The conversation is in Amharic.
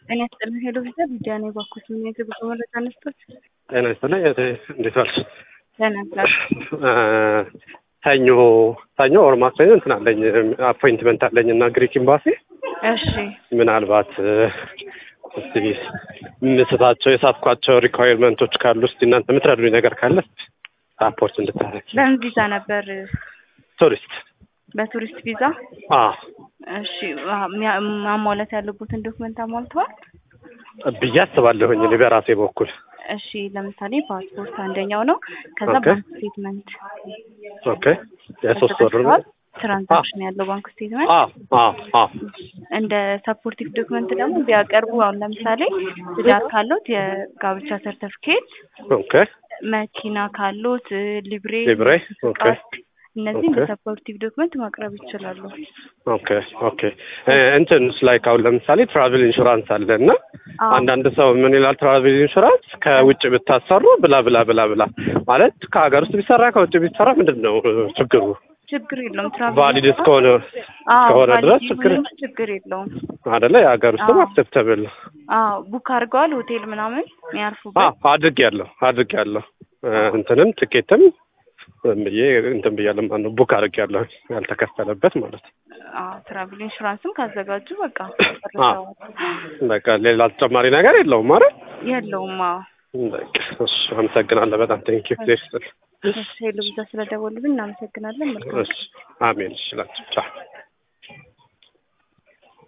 ጤና ይስጥልኝ ሄሎ ቪዛ ቪዲያ ነው የባኩት ምን የጉዞ መረጃ ነስቶት ጤና ይስጥልኝ እህቴ፣ እንዴት ዋልሽ? ደህና ብላል ሰኞ ሰኞ ኦር ማክሰኞ እንትን አለኝ አፖይንትመንት አለኝ እና ግሪክ ኤምባሲ እሺ ምናልባት እስቲ ምስታቸው የሳትኳቸው ሪኳየርመንቶች ካሉ እስቲ እናንተ የምትረዱኝ ነገር ካለ ራፖርት እንድታረግ በምን ቪዛ ነበር ቱሪስት በቱሪስት ቪዛ አ እሺ ሚያ- ማሟላት ያለቦትን ዶክመንት አሟልተዋል ብዬ አስባለሁኝ እኔ በራሴ በኩል እሺ ለምሳሌ ፓስፖርት አንደኛው ነው ከዛ ኦኬ። ባንክ ስቴትመንት ኦኬ የሶስት ወር ተዘጋጅተዋል? ትራንዛክሽን ያለው ባንክ ስቴትመንት አ አ አ እንደ ሰፖርቲቭ ዶክመንት ደግሞ ቢያቀርቡ አሁን ለምሳሌ ትዳር ካሉት የጋብቻ ሰርተፍኬት ኦኬ መኪና ካሉት ሊብሬ ሊብሬ ኦኬ እነዚህም ኦኬ። በሰፖርቲቭ ዶክመንት ማቅረብ ይችላሉ ኦኬ ኦኬ እ እንትንስ ላይክ አሁን ለምሳሌ ትራቭል ኢንሹራንስ አለ እና አዎ። አንዳንድ ሰው ምን ይላል ትራቭል ኢንሹራንስ ከውጭ ብታሰሩ ብላ ብላ ብላ ብላ ማለት ከሀገር ውስጥ ቢሰራ ከውጭ ቢሰራ ምንድን ነው ችግሩ? ችግር የለውም ትራቭል ቫሊድ እስከሆነ አዎ እስከሆነ ድረስ ቫሊድ ችግር ይሁን እንጂ ችግር የለውም አደለ የሀገር ውስጥም አዎ። አክሴፕተብል አዎ ቡክ አድርገዋል ሆቴል ምናምን የሚያርፉበት አድርግ ያለሁ አድርግ ያለሁ እንትንም ትኬትም ብዬ እንትን ብያለሁ ማለት ነው ቡክ አድርግ ያለሁ ያልተከፈለበት ማለት ነው። አዎ ትራቭል ኢንሹራንስም ካዘጋጁ በቃ አዎ። በቃ ሌላ ተጨማሪ ነገር የለውም ማለት የለውም አዎ በቃ እሺ አመሰግናለሁ በጣም ቴንኪ ፕሌስ እሺ ሄሎ ብዛ ስለደወሉብን እናመሰግናለን መልካም እሺ አሜን እሺ ላችሁ ቻው